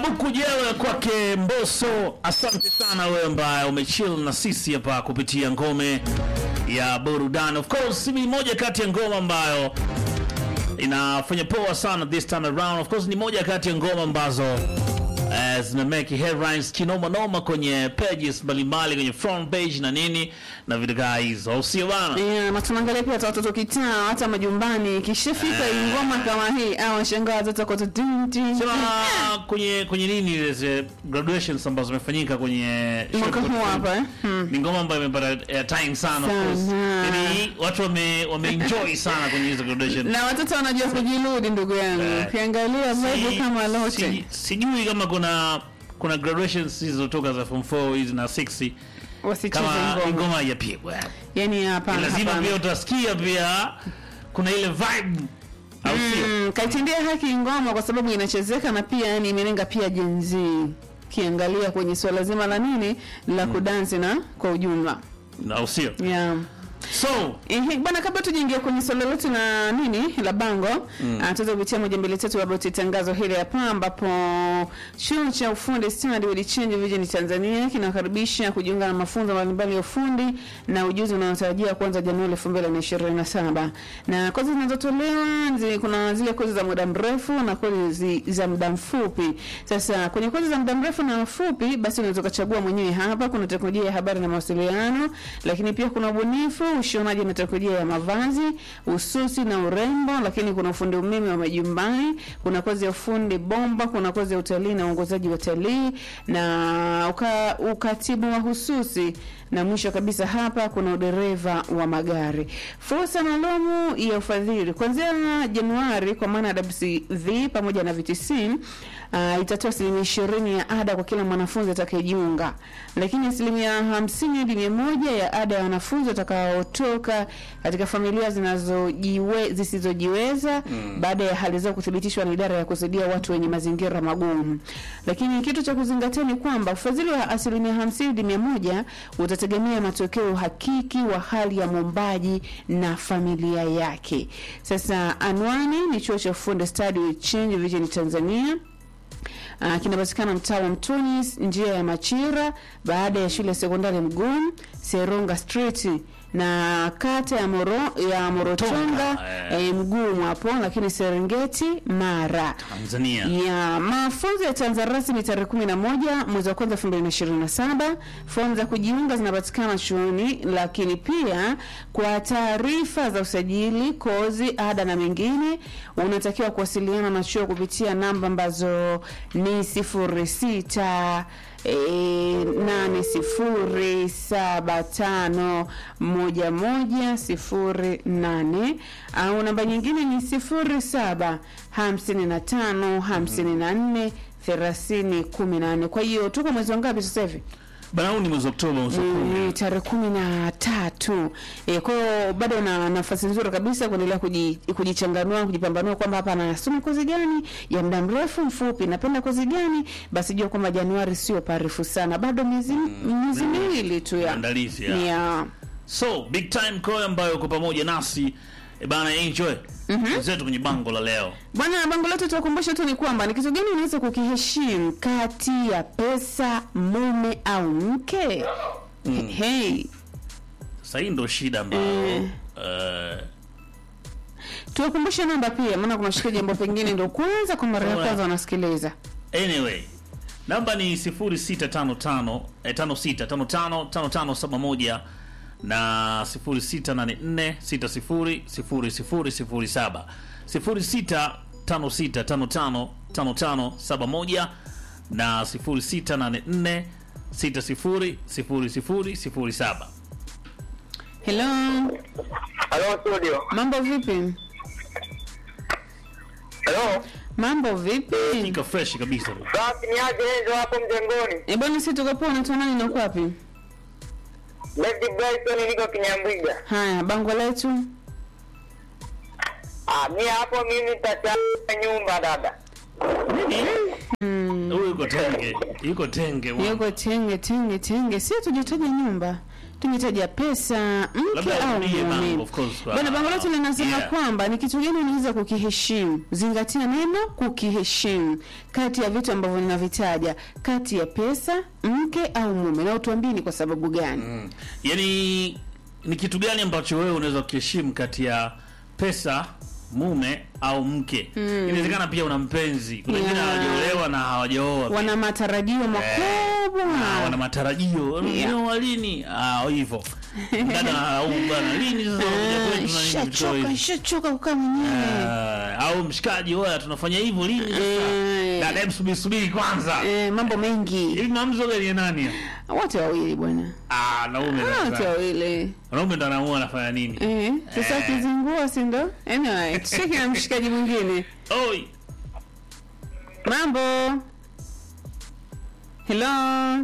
buku jewe kwake Mbosso. Asante sana wewe ambaye umechill na sisi hapa kupitia ngome ya burudani. Of course ni moja kati ya ngoma ambayo inafanya poa sana this time around. Of course ni moja kati ya ngoma ambazo eh, zina make headlines kinoma noma kwenye pages mbalimbali kwenye front page na nini na vitu kaa hizo, au sio bana? Yeah, na tunaangalia pia hata watoto kitaa hata majumbani ikishafika Eh. ngoma kama hii au washangaa watoto kwa dun, dun, Sema dun. kwenye kwenye nini ile ze- graduations ambazo zimefanyika kwenye mwaka huu hapa eh? Hmm. ni ngoma ambayo imepata airtime sana of course. Sana. Yaani watu wame wameenjoy sana kwenye hizo graduation. na watoto wanajua kujirudi ndugu yangu Eh. ukiangalia vibe Si- kama si- lote sijui kama kuna kuna graduations zilizotoka za form 4 hizi na 6 wasicheze kama ngoma ngoma haijapigwa. yani hapana Lazima hapana. pia utasikia pia kuna ile vibe au sio? Mm, kaitendea haki ngoma kwa sababu inachezeka na pia yani imelenga pia jenzi kiangalia kwenye swala zima la nini la kudansi na kwa ujumla Au sio? yeah. So, Ehe, bwana kabla tujaingia kwenye swala letu na nini la bango mm. tuweza kupitia moja mbili tatu about tangazo hili hapa ambapo chuo cha ufundi Study with Change Vision Tanzania kinakaribisha kujiunga na mafunzo mbalimbali ya ufundi na ujuzi unaotarajiwa kuanza Januari 2027 na kozi zinazotolewa zi- kuna zile kozi za muda mrefu na kozi za muda mfupi sasa kwenye kozi za muda mrefu na mfupi basi unaweza ukachagua mwenyewe hapa kuna teknolojia ya habari na mawasiliano lakini pia kuna ubunifu ushonaji na teknolojia ya mavazi ususi na urembo lakini kuna ufundi umeme wa majumbani kuna kozi ya ufundi bomba kuna kozi ya utalii na uongozaji wa utalii na uka, ukatibu mahususi na mwisho kabisa hapa kuna udereva wa magari fursa maalumu ya ufadhili kuanzia januari kwa maana ya wcv pamoja na vtc uh, itatoa asilimia ishirini ya ada kwa kila mwanafunzi atakayejiunga lakini asilimia hamsini hadi mia moja ya ada ya wanafunzi watakaotoka katika familia zinazojiwe zisizojiweza mm. baada ya hali zao kuthibitishwa na idara ya kusaidia watu wenye mazingira magumu lakini kitu cha kuzingatia ni kwamba ufadhili wa asilimia hamsini hadi mia moja utategemea matokeo hakiki wa hali ya mwombaji na familia yake sasa anwani ni chuo cha ufundi Study with Change Vision Tanzania Uh, kinapatikana mtaa wa Mtoni, njia ya Machira, baada ya shule ya sekondari Mgumu, Seronga Street na kata ya Moro ya Morotonga Tonga, eh. eh, Mgumu hapo, lakini Serengeti Mara. Tanzania. Ya mafunzo yataanza rasmi tarehe 11 mwezi wa kwanza 2027. Fomu za kujiunga zinapatikana chuoni, lakini pia kwa taarifa za usajili, kozi, ada na mengine unatakiwa kuwasiliana na chuo kupitia namba ambazo ni 06 E, nane sifuri saba tano moja moja sifuri nane au namba nyingine ni sifuri saba hamsini na tano hamsini na nne thelathini kumi na nne kwa hiyo tuko mwezi wa ngapi sasa hivi Bana huu ni mwezi Oktoba mwezi wa kumi. ni tarehe kumi na tatu e, kwa hiyo bado na nafasi nzuri kabisa kuendelea kuji- kujichanganua kujipambanua kwamba hapa nasoma kozi gani ya muda mrefu mfupi napenda kozi gani basi jua kwamba januari sio parefu sana bado miezi miezi miwili tu ya Maandalizi ya. ni ya So, big time call ambayo uko pamoja nasi. E bana enjoy. Mhm. Zetu kwenye bango la leo. bwana bango letu tuwakumbusha tu ni kwamba ni kitu gani unaweza kukiheshimu kati ya pesa mume au mke mm. hey. Sasa hii ndo shida ambayo eh, tuwakumbushe namba pia maana kuna shikaji ambao pengine ndo kwanza kwa mara ya Alright. kwanza wanasikiliza Anyway, namba ni 0655 eh, 56555571 na 0684600007 0656555571 na 0684600007 hello Halo studio. mambo vipi Halo. mambo vipi iko fresh kabisa Basi ni aje hizo hapo mjengoni. e bwana si tuko poa unaitwa nani na uko wapi David Bryson niko Kinyambwiga. haya bango letu Ah, mi hapo mimi nitachanga nyumba dada. mm. huyu yuko tenge yuko tenge bwana. yuko tenge tenge tenge sio tujitaja nyumba tumetaja pesa mke Labda au urudie bango, mume of course, kwa- bwana bango letu linasema Yeah. kwamba ni kitu gani unaweza kukiheshimu zingatia neno kukiheshimu kati ya vitu ambavyo ninavitaja kati ya pesa mke au mume na utuambie ni kwa sababu gani Mm. yaani ni kitu gani ambacho wewe unaweza kukiheshimu kati ya pesa mume au mke inawezekana pia una mpenzi kuna wengine Yeah. hawajaolewa na hawajaoa wana matarajio makubwa Ah, wana matarajio Yeah. yeah. lini ah, hivyo dada au bwana lini sasa unakuja Ah, kwetu na nini vitu kama shachoka hivi? shachoka kukaa mwenyewe Ah, au mshikaji oya tunafanya hivyo lini sasa Eh. dada hebu subiri subiri kwanza eh, mambo mengi hivi mamzo gani ya nani wote wawili bwana ah naume wote sasa wawili wanaume ndo anaamua anafanya nini Eh, sasa Eh. kizingua si ndo? Anyway, tucheki na mshikaji mwingine. oi Mambo. Hello.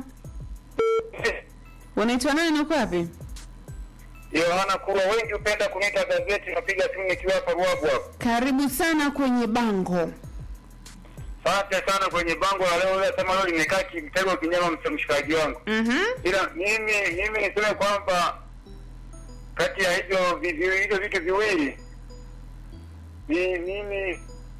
Unaitwa nani na uko wapi? Yohana Kurwa, wengi hupenda kuniita gazeti, napiga simu nikiwa hapa Ruagu hapa. Karibu sana kwenye bango. Asante sana kwenye bango la leo, leo sema leo limekaa kimtego kinyama msa- mshikaji wangu. Mhm. Ila mimi mimi niseme kwamba kati ya hivyo vi- vi- hivyo vitu viwili mi- mimi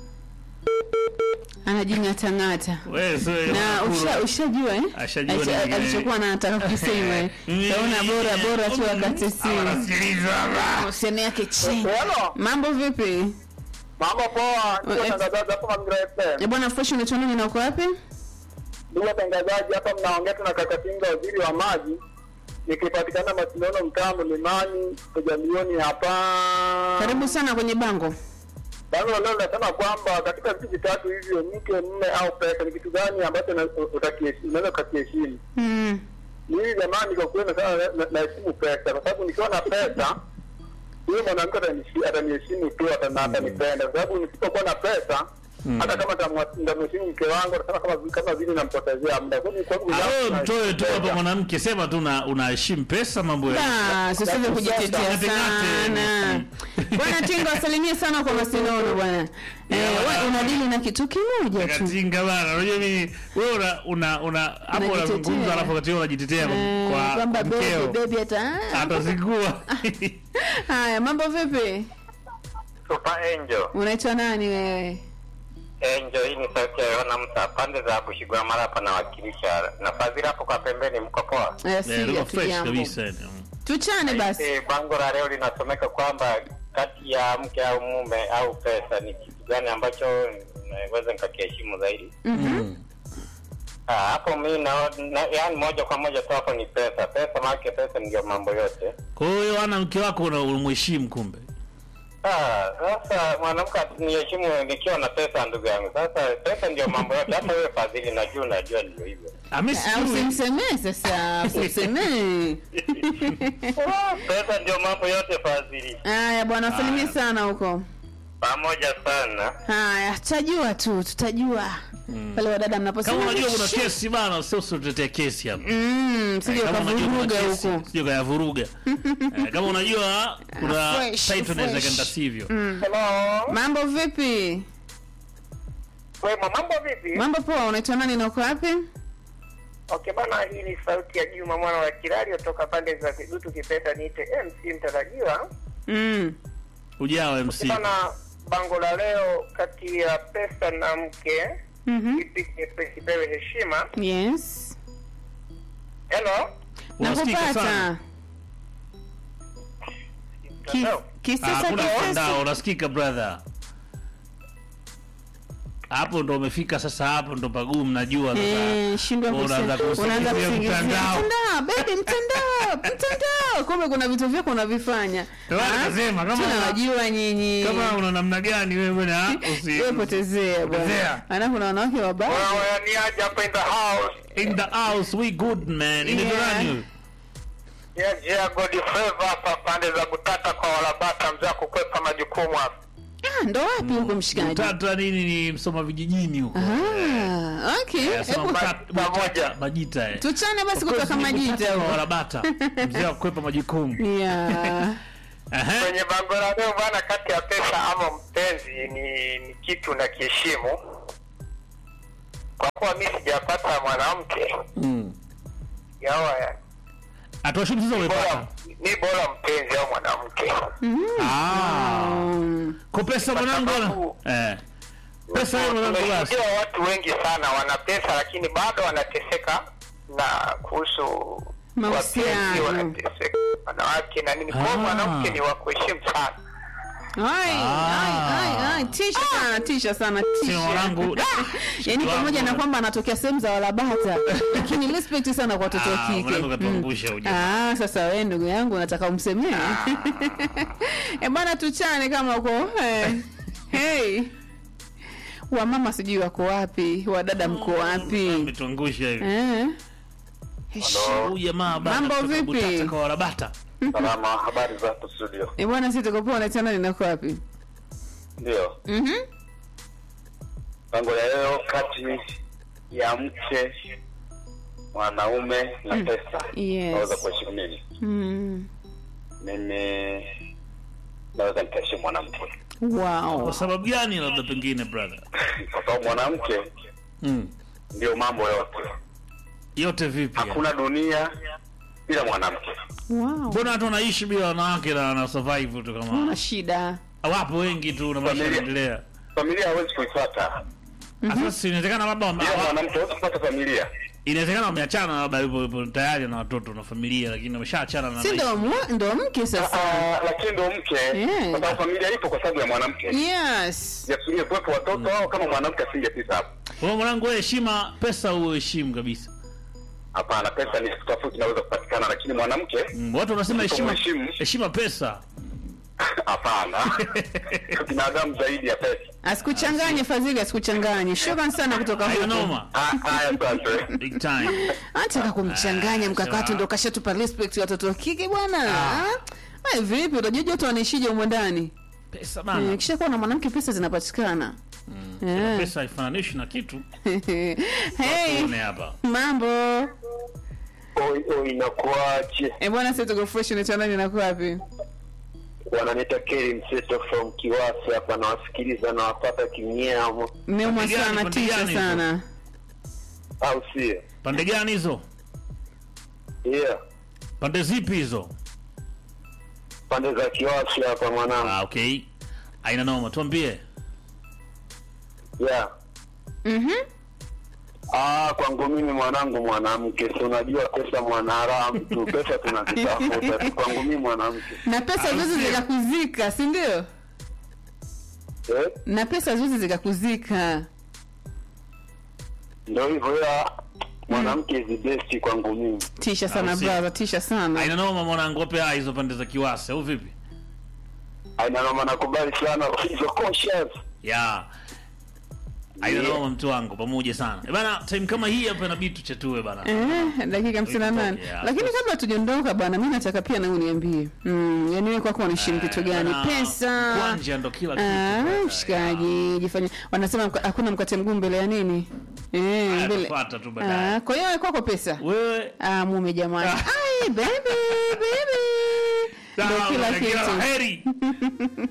Anajing'atang'ata. wewe sio Na usha ushajua eh? Ashajua Acha- nini, eh. alichokuwa anataka kusema. eh. Kaona bora bora tu wakati simu. anasikiliza Usione yake chini. Hello. Mambo vipi? Mambo poa, ndugu Eh, watangazaji hapa Mazingira FM. Eh, bwana fresh unaitwa nani na uko wapi? Ndugu watangazaji hapa mnaongea tu na kaka Pinga waziri wa maji nikipatikana Masinono mtaa Mlimani kwa milioni hapa. Karibu sana kwenye bango. Bango la leo linasema kwamba katika vitu vitatu hivyo, mke, mume au pesa, ni kitu gani ambacho na- utakiheshimu- unaweza ukakiheshimu? Mm. Mimi jamani, kwa kweli sana na- na- naheshimu pesa, kwa sababu nikiwa na pesa huyo mwanamke atanishi- ataniheshimu tu, atana- atanipenda, kwa sababu nisipokuwa na pesa hata kama nitamwa- nitamheshimu mke wangu, atasema kama kama vile nampotezea muda. Kwa hiyo kwangu Awe binafsi mtoe tu hapa pesa. mwanamke, sema tu una- unaheshimu pesa, mambo ya Basi usiweze kujitetea Ngate, ngate. sana. Bwana Tingo asalimie sana kwa Masinono bwana. Eh, wewe unadili na kitu kimoja tu. katinga bana. Unajua mimi wewe una una una hapo Unajitetea. unazungumza, alafu wakati wewe unajitetea kwa Eh, kwa kwamba baby mkeo baby hata atazingua. Haya, mambo vipi? Super Angel. Unaitwa nani wewe? Angel, hii ni sauti ya Yohana Msa, pande za Bushigwa mara hapa nawakilisha na Fadhili hapo kwa pembeni, mko poa? Eh, Eh, si Lugha fresh jambo. kabisa. yani. Tuchane basi. Eh, bango la leo linasomeka kwamba kati ya mke au mume au pesa ni kitu gani ambacho naweza nikakiheshimu zaidi? Mhm. Ah, hapo mi na, na yani moja kwa moja tu hapo ni pesa. Pesa maake pesa ndio mambo yote. Kwa hiyo ana mke wako una- unamheshimu kumbe. Ah, sasa mwanamke asiniheshimu nikiwa na pesa, ndugu yangu. Sasa pesa ndio mambo yote. Hata wewe Fadhili, najua unajua ndio hivyo. Ami Ah, sijui. Usimsemee sasa, usimsemee. Pesa ndio mambo yote, Fadhili. Haya bwana, salimie Haya. sana huko. Pamoja sana. Haya, tutajua tu, tutajua. Pale wadada mnaposema. Kama unajua kuna "Shit." kesi bana, sio usitetee kesi hapa. Mm, sije Kama unajua kuna ukavuruga kesi, huko. sije ukayavuruga. Eh, Kama unajua kuna fresh, title inaweza fresh. kenda sivyo. Hello. Mambo vipi? Wema, mambo vipi? Mambo poa, unaitwa nani na uko wapi? Okay bana, hii ni sauti ya Juma mwana wa Kilali kutoka pande za Kidutu Kipeta, niite MC mtarajiwa. Mm. Ujao MC. Bana, bango la leo kati ya pesa na mke, Mhm. kipi kipe- kipewe heshima? Yes. Hello. Unasikika sana. Nakupata. Ki- Hello? Ah, Kisasa Hakuna kisasa. mtandao, unasikika brother. Hapo ndo umefika sasa, hapo ndo pagumu, najua sasa. Eh, shindwa Unaanza kusema. kusingizia Unaanza kusingizia mtandao. mtandao, baby mtandao, mtandao. Kumbe kuna vitu vyako unavifanya. Ndio maana Ah, nikasema, kama- tunawajua nyinyi. Kama una namna gani wewe bwana, usi Wewe potezea bwana. Potezea. Ana kuna wanawake wabaya. Wewe ni aje hapa in the house? in the house we good man. Inaitwa Yeah. nani? Ya Jia God Favor hapa pande za Butata kwa Walabata, mzee wa kukwepa majukumu hapa. Ah, ndo wapi huko mshikaji? Tata nini ni msoma vijijini huko. Ah, okay. Eh, soma Hebu mta- pamoja. mtata, majita eh. tuchane basi Of course, kutoka ni majita mtata wa huko. Warabata. Mzee wa kukwepa majukumu. Yeah. Aha. Kwenye bango la leo bana, kati ya pesa ama mpenzi ni, ni kitu na kiheshimu. kwa kuwa mi sijapata mwanamke Mm. yawa ya Atuashumu sasa bora umepata. mi bora mpenzi au mwanamke Ah. Um, Kwa pesa mwanangu bwana. sababu- Eh. Pesa hiyo mwanangu basi. tumeshuhudia watu wengi sana wana pesa lakini bado wanateseka na kuhusu Mahusiano. wapenzi, wanateseka wanawake na nini kwa Ah. mwanamke ni wa kuheshimu sana ai, ai, ai, ai, tisha sana tisha sana Sio tisha mwanangu. yaani pamoja na kwamba anatokea sehemu za walabata lakini respect sana kwa watoto wa Ah, kike mwanangu katuangusha huyu jamaa. Ah, sasa wewe ndugu yangu nataka umsemee e bwana tuchane kama uko eh. hey. wamama sijui wako wapi wadada mko wapi Ametuangusha hivi. eh. Huyu jamaa bana. Mambo kutoka vipi? Butata kwa Warabata. Salama, habari za hapo studio? e bwana si tuko poa naitana ninako wapi Ndio. Mhm. Pango la leo kati ya mke mwanaume na pesa. Yes. Naweza kuheshimu nini? Mm. Mimi naweza nikaheshimu mwanamke. wow Kwa sababu gani labda pengine brother? Kwa sababu mwanamke Mm. ndio mambo yote. Yote vipi? yani? Hakuna dunia bila mwanamke. wow Mbona watu wanaishi bila wanawake na na survive tu kama una shida wapo wengi tu na maisha Familia. yanaendelea. Familia hawezi kuifuata Sasa si inawezekana labda wame- bila hawa- mwanamke, hawezi kupata familia. inawezekana wameachana labda yupo yupo tayari na watoto na familia lakini wameshaachana na si ndo maisha. mwa- ndo mke sasa Ah, lakini ndo mke Yeah. kwa sababu familia ipo kwa sababu ya mwanamke. yes Yasinge kuwepo watoto au kama mwanamke asingepita hapo. Kwa hiyo mwanangu wewe heshima pesa uheshimu kabisa. Hapana, pesa ni tofauti, inaweza kupatikana, lakini mwanamke Mm, Watu wanasema heshima Heshimu. heshima pesa. hapana. Binadamu zaidi ya pesa. asikuchanganye fadhili asikuchanganye shukran sana kutoka Hayo huko noma. Ah, Haya, asante. Big time. anataka kumchanganya Ah, mkakati sawa. ndo kashatupa respect watoto wa kike bwana Ah. Ah. Ai, vipi utajua watu wanaishije humo ndani Pesa Eh, bana. kisha kuwa na mwanamke pesa zinapatikana Eh. Pesa haifananishi na kitu. hey, Tuone hapa. mambo Oi, oi, inakuaje? e bwana sisi tuko fresh unaitwa nani na wapi Wananiita Keri Mseto from Kiwasi hapa, nawasikiliza na wapata kinyamo, neuma Pande gani, sana pande tisha gani hizo? sana au sio? Pande gani hizo? Yeah, Pande zipi hizo? pande za Kiwasi hapa mwanangu. Ah, okay. Aina noma, tuambie. Yeah. Mhm. Ah, kwangu mimi mwanangu mwanamke, si unajua pesa mwanaharamu tu, pesa tunazitafuta tu. Kwangu mimi mwanamke na pesa Au zote sio? zikakuzika si ndio eh, na pesa zote zikakuzika ndio hivyo ya mwanamke is the best kwangu mimi. tisha sana Au sio? brother tisha sana Aina noma mwanangu, wape hai hizo pande za Kiwasi au vipi? Aina noma, nakubali sana hizo conscious. Ya. Aina Yeah. noma mtu wangu pamoja sana. Eh, Bana, time kama hii hapa inabidi tuchatue bana. Eh, dakika hamsini na nane Yeah, lakini of kabla tujaondoka bwana mi nataka pia na uniambie mm, yani wewe kwako unaheshimu kitu Eh, gani bana, pesa Kwanja ndo kila kitu. Ah, brother. mshikaji jifanya wanasema mka- hakuna mkate mguu mbele ya nini eh, Haya, mbele tufuata tu baadaye. Ah, kwa hiyo wewe kwako pesa Wewe ah, mume jamani ai baby baby ndo sawa, kila kila kitu heri.